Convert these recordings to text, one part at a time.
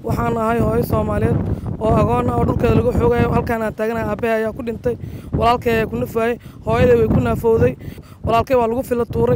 waxaan ahay hooyo soomaaliyeed oo agoon ah oo dhulkeeda lagu xoogayo halkaanaan taaganahay aabbahay ayaa ku dhintay walaalkay ayaa ku nafaayey hooyaday way ku naafowday walaalkay waa lagu fila tuuray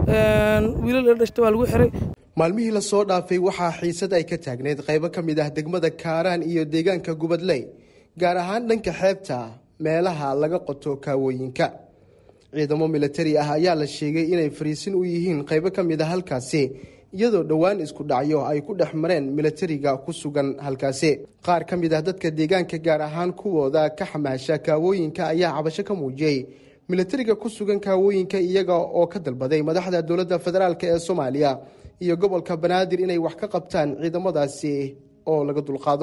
wiilal ila dhashtay waa lagu xiray maalmihii lasoo dhaafay waxaa xiisad ay ka taagneyd qaybo ka mid ah degmada kaaraan iyo deegaanka gubadley gaar ahaan dhanka xeebta meelaha laga qoto kaawooyinka ciidamo milatari ah ayaa la sheegay inay fariisin u yihiin qaybo ka mid a halkaasi iyadoo dhowaan isku dhacyo ay ku dhex mareen milatariga ku sugan halkaasi qaar ka mid ah dadka deegaanka gaar ahaan kuwooda ka xamaasha kaawooyinka ayaa cabasho ka muujiyey milatariga ku sugan kaawooyinka iyaga oo ka dalbaday madaxda dowladda federaalk ee soomaaliya iyo gobolka banaadir inay wax ka qabtaan ciidamadaasi oo laga dulqaado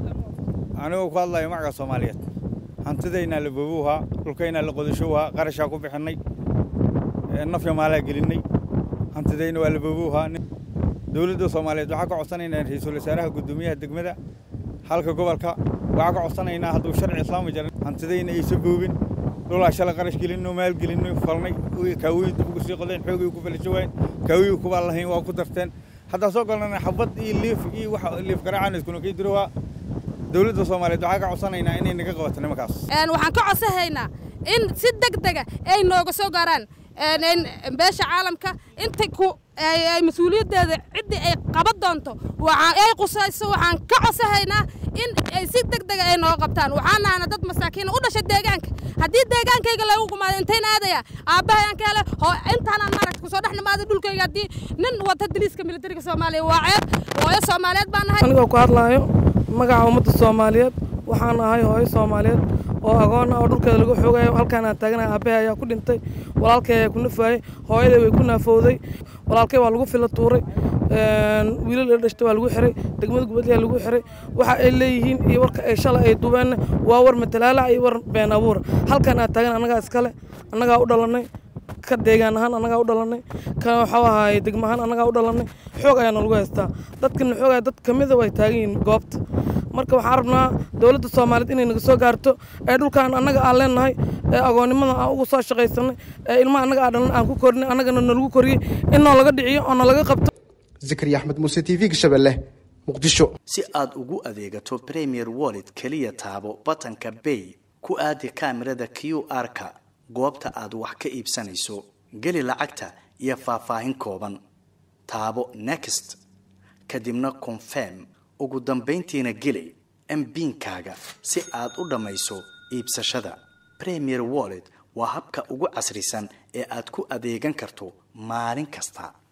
anigoo ku hadlayo magaca soomaaliyeed hantidaynaa la boobowhaa dhulkaynaa la qodashowhaa qarashaa ku bixinay nafya maalaa gelinay hantidayna waa la boobowhaa dowladda soomaaliyeed waxaa ka codsanaynaa ra-iisul wasaaraha guddoomiyaha degmada halka gobolka waxaa ka codsanaynaa hadduu sharci islaami jaran hantidayna aysa boobin dhulaa shalay qarash gelinno maal gelinno falnay kaawooyin dib ugu sii qodeen xoogay ku falasho waayeen kaawooyin kubaa lahayn waa ku darteen haddaa soo galnana xabad iyo liif iyo wax liif garaacaan iskuna kay dirowaa dowladda soomaaliyeed waxaa ka codsanaynaa inay naga qabato nimankaas waxaan ka codsahaynaa in si deg dega ay nooga soo gaaraan beesha caalamka inta ku ay mas-uuliyaddeeda ciddii ay qaban doonto ay qusayso waxaan ka codsahaynaa in ay si deg dega ay nooga qabtaan waxaan nahana dad masaakiina u dhasha deegaanka haddii deegaankayga lagu gumaado intayn aadaya aabbahayan ka hele intaanaan maaragta kusoo dhex nimaaday dhulkayga haddii nin wata daliiska militariga soomaaliya waa ceeb hooyo soomaaliyeed baan nahay anigoo ku hadlaayo magaca ummadda soomaaliyeed waxaan ahay hooyo soomaaliyeed oo agoon ah oo dhulkeeda lagu xoogayo halkaanaan taaganahay aabbahay ayaa ku dhintay walaalkay ayaa ku nafaayey hooyaday way ku naafowday walaalkay waa lagu fila tuuray wiilal ila dhashtay waa lagu xiray degmada gubadliyaa lagu xiray waxa ay leeyihiin iyo warka ay shalay ay dubeenna waa war matalaalac iyo war been abuura halkaan aan taagan annagaa iskale annagaa u dhalannay ka deegaan ahaan annagaa u dhalannay ka waxuu ahaay degma ahaan annagaa u dhalannay xoog ayaana lagu haystaa dadkana xoogaya dad ka mida way taagan yihiin goobta marka waxaan rabnaa dowladda soomaaliyeed inay naga soo gaarto ee dhulkaan annaga aan leenahay ee agoonnimada aan ugu soo shaqaysanay ee ilmaha annaga aan dhalan aan ku korinay annagana nalagu koriyey in noo laga dhiciyo oo nalaga qabto zakariya axmed muuse t v gashabelle muqdisho si aad ugu adeegato premier wallet keliya taabo batanka bay ku aadi kaamirada q r-ka goobta aad wax ka iibsanayso geli lacagta iyo faahfaahin kooban taabo next kadibna confirm ugu dambayntiina geli mbiinkaaga si aad u dhammayso iibsashada premier wallet waa habka ugu casrisan ee aad ku adeegan karto maalin kasta